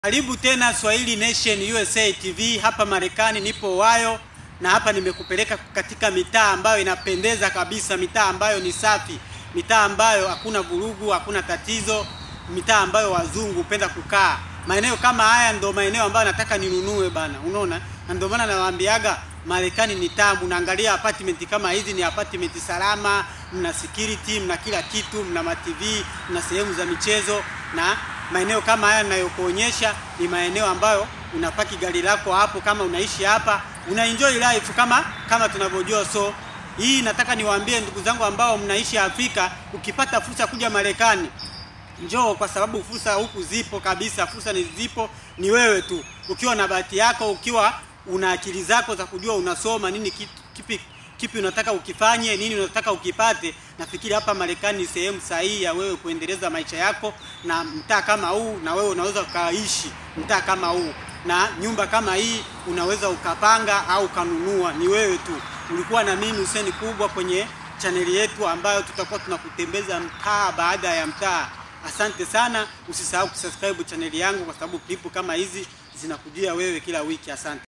Karibu tena Swahili Nation USA TV hapa Marekani, nipo Wayo na hapa nimekupeleka katika mitaa ambayo inapendeza kabisa, mitaa ambayo ni safi, mitaa ambayo hakuna vurugu, hakuna tatizo, mitaa ambayo wazungu hupenda kukaa. Maeneo kama haya ndio maeneo ambayo nataka ninunue bana, unaona, na ndio maana nawaambiaga Marekani ni tamu. Naangalia apartment kama hizi, ni apartment salama, mna security, mna kila kitu, mna ma TV, mna sehemu za michezo na maeneo kama haya ninayokuonyesha ni maeneo ambayo unapaki gari lako hapo, kama unaishi hapa una enjoy life kama kama tunavyojua. So hii nataka niwaambie ndugu zangu ambao mnaishi Afrika, ukipata fursa kuja Marekani njoo, kwa sababu fursa huku zipo kabisa. Fursa ni zipo, ni wewe tu ukiwa na bahati yako, ukiwa una akili zako za kujua unasoma nini, kipi kipi unataka ukifanye, nini unataka ukipate. Nafikiri hapa Marekani ni sehemu sahihi ya wewe kuendeleza maisha yako, na mtaa kama huu, na wewe unaweza ukaishi mtaa kama huu na nyumba kama hii unaweza ukapanga au ukanunua, ni wewe tu. Ulikuwa na mimi Hussein Kubwa kwenye chaneli yetu ambayo tutakuwa tunakutembeza mtaa baada ya mtaa. Asante sana, usisahau kusubscribe chaneli yangu kwa sababu klipu kama hizi zinakujia wewe kila wiki. Asante.